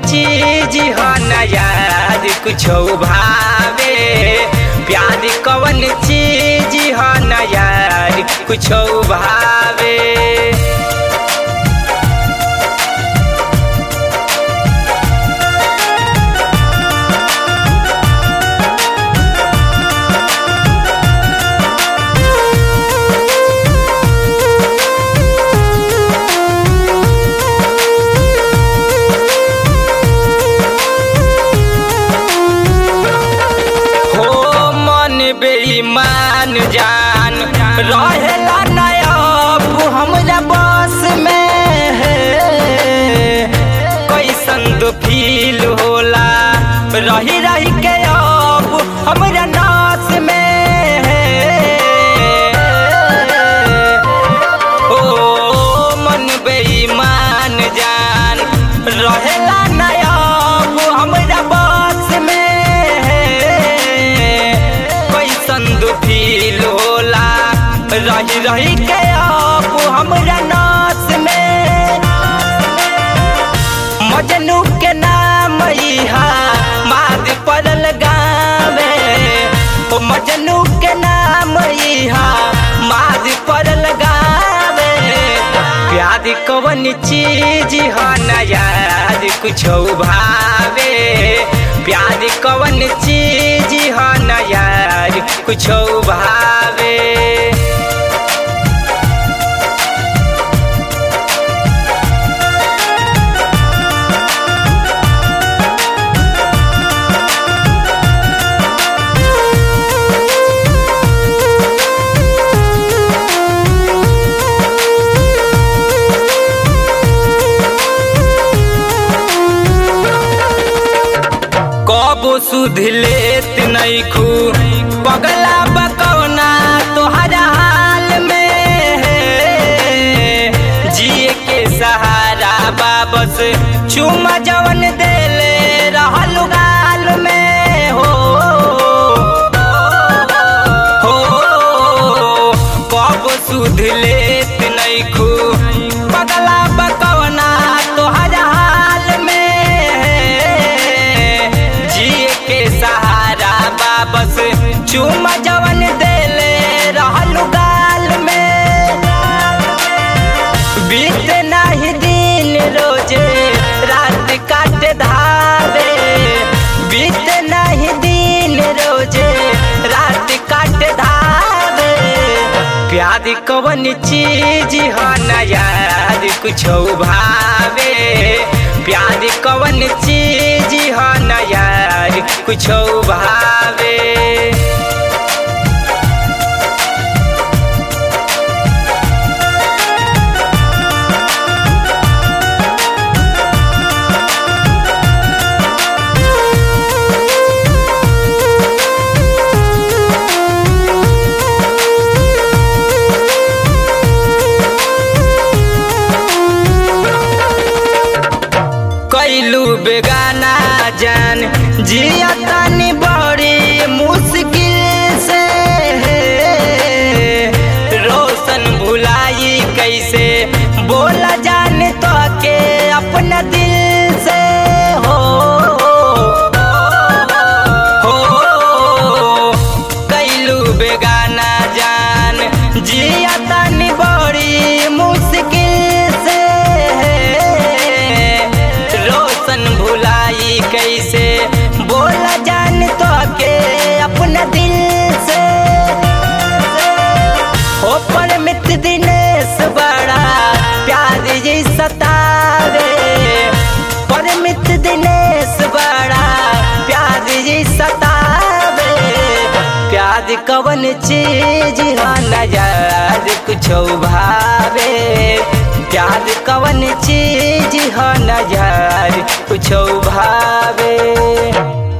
चीज ह न यार कुछो भावे प्यार कवन चीज ह न यार कुछो भावे हो मन बेईमान जान रहेला नायब हमरा बस में कैसन दो फील होला रही रही के अब हमरा नास में ओ मन बेईमान जान रहेला नायब हमरा बस में कैसन दुखील होला रही रही के अब हमरा नास में मजनू के नाम इहा माद पड़ल गावे ओ मजनू के नाम इहा माद पड़ल गावे प्यार कवन चीज ह न यार कुछो भावे प्यार कवन चीज ह न यार कुछो भावे कबो सुध लेत नैखू पगला बकौना तोहरा हाल में जिए के सहारा बाबस चुमा जवन देले रहल गाल में हो हो कब सुध लेत नैखू पगला बकौना तोहरा हाल में जिए के सहारा बाबस चुमा जवन देले रहल गाल में बीत नाही दिन रोजे रात काट धावे बीत नाही दिन रोजे रात काट धावे प्यार कवन चीज ह न यार कुछो भावे प्यार कवन चीज ह न यार कुछो भावे कैलू बेगाना जान जिया तानी बड़ी मुश्किल से रोशन भुलाई कैसे बोला जाने तो के अपना दिल से हो हो कैलू बेगाना जान जिया तानी बड़ी मुश्किल से रोशन भुलाई कैसे बोला जान तो के अपना दिल से हो पर मित दिनेश बड़ा प्यार जी सतावे पर मित दिनेश बड़ा प्यार जी सतावे प्यार कवन चीज ह न यार कुछो भावे प्यार कवन चीज ह न यार कुछो भावे